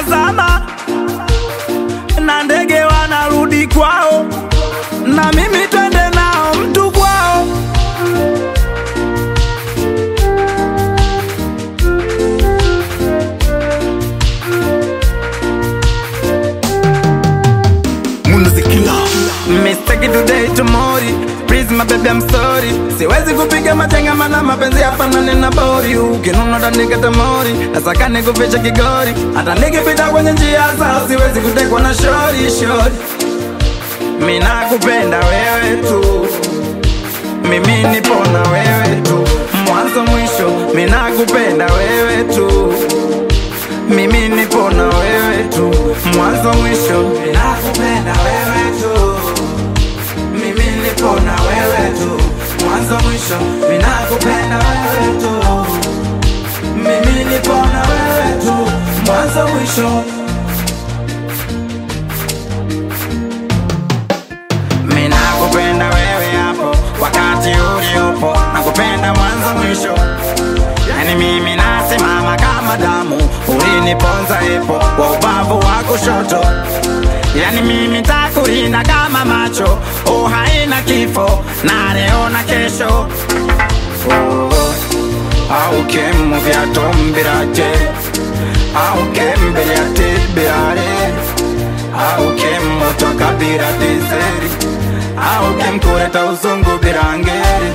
zinazama na ndege wanarudi kwao, na mimi twende nao mtu kwao. Munazikila Mistake today tomorrow Please my baby I'm sorry Siwezi kupiga machenga mana mapenzi yafanane na bori Ukinuna utanikata mori Nasaka nikuficha kigori Hata nikipita kwenye njia zao Siwezi kutekwa na shori shori Mimi nakupenda wewe tu Mimi nipo na wewe tu Mwanzo mwisho Mimi nakupenda wewe tu mimi nipo na wewe tu mwanzo mwisho, ninakupenda wewe tu. Mimi nipo na wewe tu mwanzo mwisho, ninakupenda wewe tu. Mimi nipo na wewe tu mwanzo mwisho. Mimi nakupenda wewe hapo wakati uliopo, nakupenda mwanzo mwisho. Yani mimi nasimama kama damu, uliniponza epo wa ubavu wa kushoto. Yani mimi takulinda kama macho, oh haina kifo na leo na kesho. Oh, au kemu vya tombirate au kembele ya tibirare au kemu toka bira dizeri au kemkureta uzungu birangeri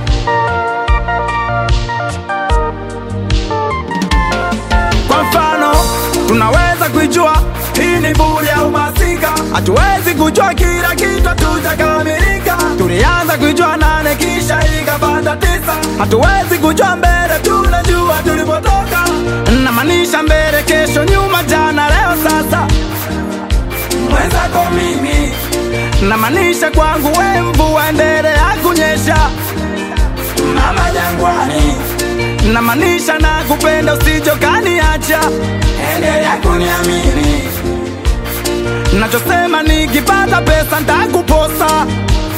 Kwa mfano tunaweza kuijua hii ni buri au masika, hatuwezi kujua kila kitu hatujakamilika. Tulianza kuijua nane kisha ikapanda tisa, hatuwezi kujua mbele, tunajua tulipotoka. Namaanisha mbele, kesho, nyuma, jana, leo, sasa. Mwenzako mimi namaanisha kwangu, we mvua endelea kunyesha mama jangwani, namaanisha na kupenda usijokaniacha, endelea kuniamini. Nachosema nikipata pesa ntakuposa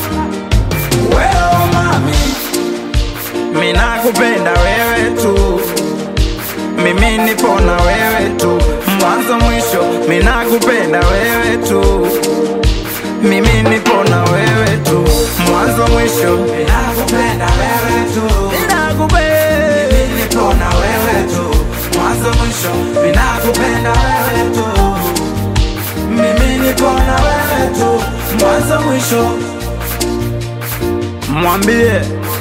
wewe mami, mimi nakupenda wewe tu, mimi nipo na wewe tu mwanzo mwisho, mimi nakupenda wewe tu mimi nipo na wewe tu mwanzo mwisho, ninakupenda wewe tu, ninakupenda mimi nipo na wewe tu mwanzo mwisho, ninakupenda wewe tu, mimi nipo na wewe tu mwanzo mwisho. Mwambie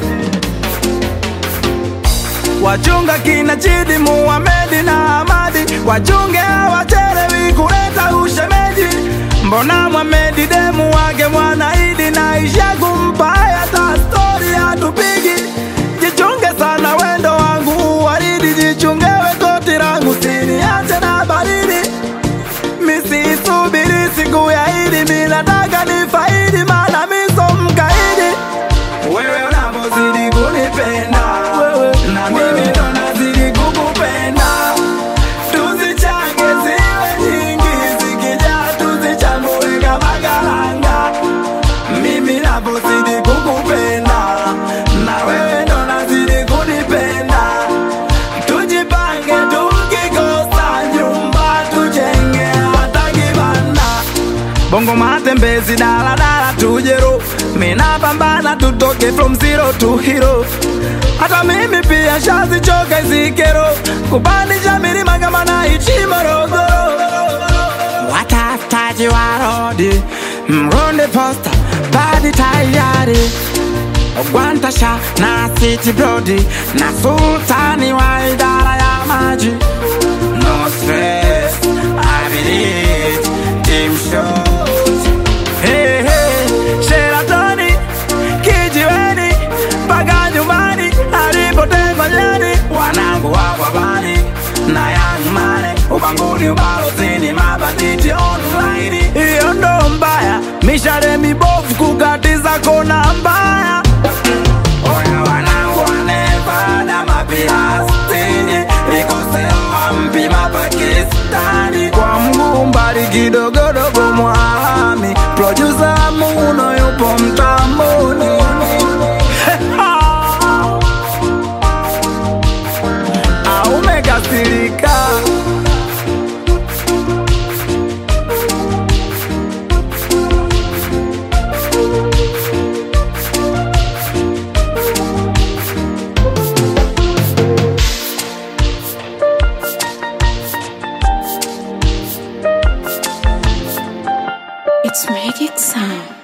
wachunga kina Chidi, Muhamedi na Amadi, wachunge hawachelewi kuleta ushemeji. Mbona Muhamedi demu wake Mwanaidi na isha kumpa hata stori hatupigi. Jichunge sana wendo wangu waridi, jichungewe koti langu siniache na baridi. Misisubiri siku ya Idi, mi nataka nifaidi, maana mi so mkaidi wewe unapozidi kunipenda na mimi ndo nazidi kukupenda, tuzichange ziwe nyingi, zikijaa tuzichambue kama karanga. Mimi napozidi kukupenda na wewe ndo nazidi kunipenda, tujipange, tukikosa nyumba tujenge hata kibanda bongo matembezi daladala tujero mina pambana tutoke from zero to hero hata mimi pia shazichoka zikero kupandisha milima kama naichi morogoro watafutaji wa rodi mronde posta badi tayari Gwantasha na City Brody na sultani wa idara ya maji No stress, I believe team shows Hey, hey, Sheratoni, kijiweni, mpaka nyumbani alipotengwa nyani Wanangu wa bani na Young Money Ubanguni ubalozini mabanditi online Hiyo ndo mbaya, mishale mibovu kukatiza kona mbaya Oya wanangu wanevada mapirastini Ikosewa mpima Pakistani Kwa mguu mbali kidogodogo mwalami Producer Muno yupo mtamboni Aumekasirika It's magic sound.